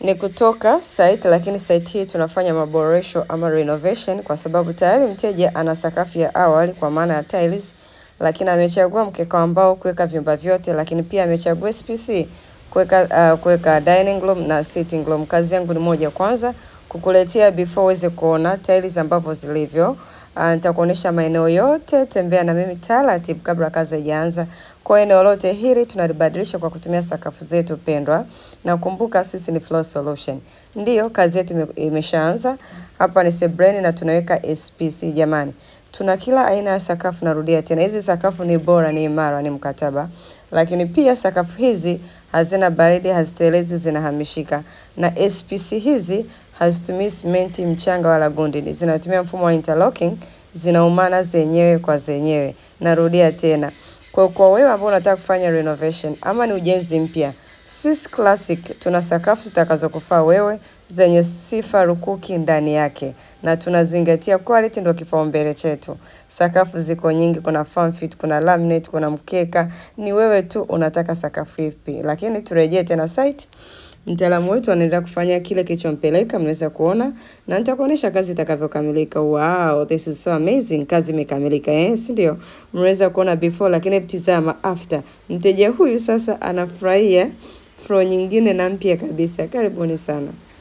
ni kutoka site, lakini site hii tunafanya maboresho ama renovation kwa sababu tayari mteja ana sakafu ya awali kwa maana ya tiles, lakini amechagua mkeka wa mbao kuweka vyumba vyote, lakini pia amechagua SPC kuweka uh, kuweka dining room na sitting room. Kazi yangu ni moja, kwanza kukuletea before uweze kuona tiles ambavyo zilivyo. Uh, nitakuonyesha maeneo yote, tembea na mimi taratibu kabla kazi haijaanza. Kwa eneo lote hili tunalibadilisha kwa kutumia sakafu zetu pendwa, na kumbuka sisi ni Floor Solution. Ndiyo, kazi yetu ime- imeshaanza. Hapa ni sebreni na tunaweka SPC jamani. Tuna kila aina ya sakafu, narudia tena, hizi sakafu ni bora, ni imara, ni mkataba. Lakini pia sakafu hizi hazina baridi, hazitelezi, zinahamishika. Na SPC hizi hazitumii simenti, mchanga wala gundi, ni zinatumia mfumo wa interlocking, zinaumana zenyewe kwa zenyewe. Narudia tena, kwa kwa wewe ambao unataka kufanya renovation ama ni ujenzi mpya, Sis Classic tuna sakafu zitakazokufaa wewe zenye sifa rukuki ndani yake, na tunazingatia quality, ndio kipaumbele chetu. Sakafu ziko nyingi, kuna firm fit, kuna laminate, kuna mkeka. Ni wewe tu unataka sakafu ipi, lakini turejee tena site. Mtaalamu wetu anaendelea kufanya kile kilichompeleka, mnaweza kuona na nitakuonyesha kazi itakavyokamilika. Wow, this is so amazing. Kazi imekamilika eh, si ndio? Mnaweza kuona before, lakini tizama after. Mteja huyu sasa anafurahia floor nyingine na mpya kabisa. Karibuni sana.